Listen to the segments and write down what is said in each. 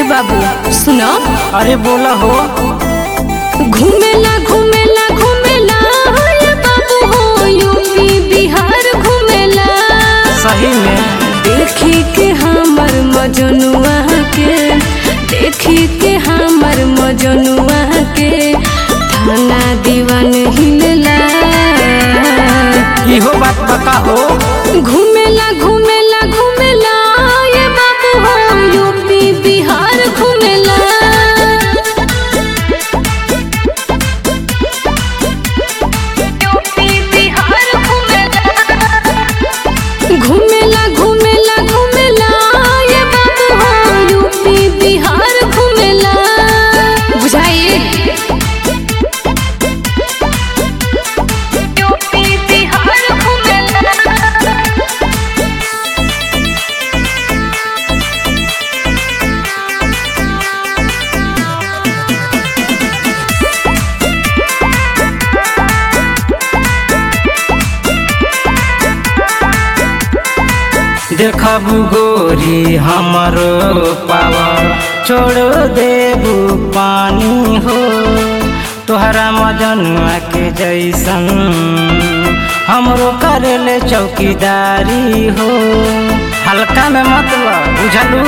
बाबू सुनो अरे बोला हो घूमेला घूमेला घूमेला ये बाबू हो यूपी बिहार घूमेला सही में देखी के हमर मजनुआ के देखी के हमर मजनुआ के थाना दीवान हिलला इहो बात बता हो घूमेला घूमेला घूमेला ये बाबू हो यूपी बिहार घूमेला यूपी बिहार घूमेला घूमेला घूमेला ये बाबू हो यूपी बिहार घूमेला बुझाइए यूपी बिहार घूमेला देखबू गोरी हमरो पावर छोड़ देबू पानी हो तोहरा मजनुआ के जैसन हमरो करेले चौकीदारी हो हल्का में मतलब बुझलू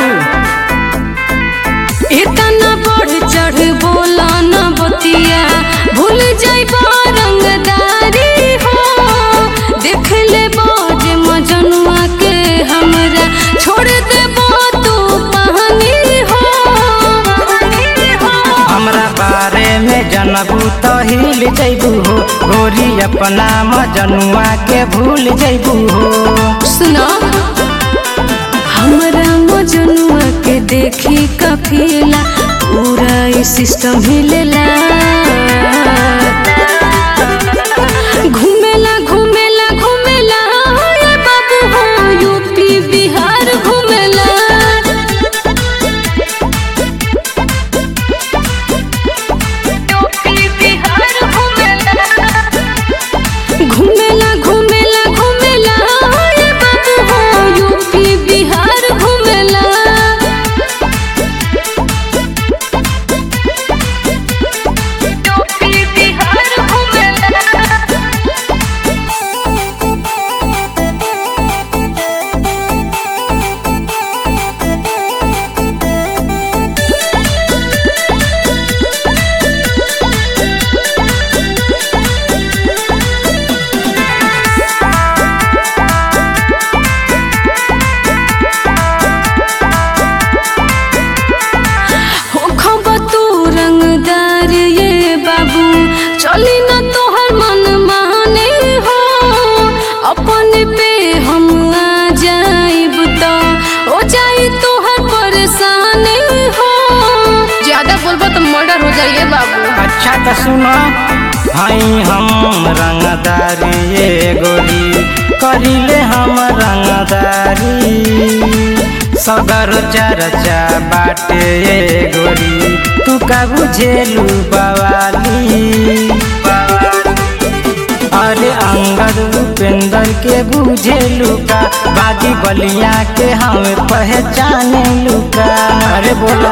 इतना बढ़ चढ़ बोला न बतिया भूल जाइबा रंगदारी हो देख ले बाज मजनुआ के हमरा छोड़ देबो तू पानी हो हमरा बारे में जनबू तो हिल जैबू हो गोरी अपना मजनुआ के भूल जैबू हो सुनो हमरा मजनुआ के देखी कफिला पूरा ई सिस्टम हिलेला घूमेला घूमेला घूमेला ये बाबू हो यूपी बिहार घूमेला यूपी बिहार घूमेला घूमेला घूमेला घूमेला ये बाबू हो यूपी बिहार घूमेला यूपी बिहार घूमेला हो खबा तू रंगदार ये बाबू चली न तोहर मन माने हो अपन पे हम आ जाइब तो हो जाई तोहर परेशानी हो ज्यादा बोलबो तो मर्डर हो जाइए बाबू अच्छा तो सुनो हई हम रंगदारी ये गोरी करिले हम रंगदारी सगर चर्चा बाटे ये गोरी तू का बुझेलू बवाली अरे अंगद उपेंद्र के बुझेलू का बागी बलिया के हम पहचाने लुका अरे बोला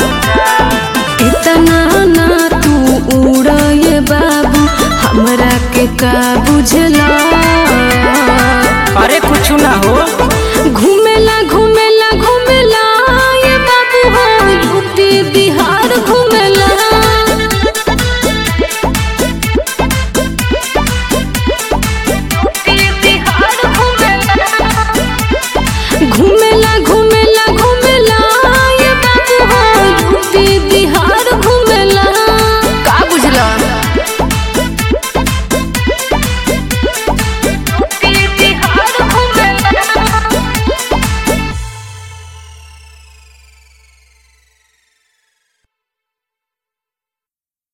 इतना ना तू उड़ ये बाबू हमरा के का बुझला अरे कुछ ना हो घूमेला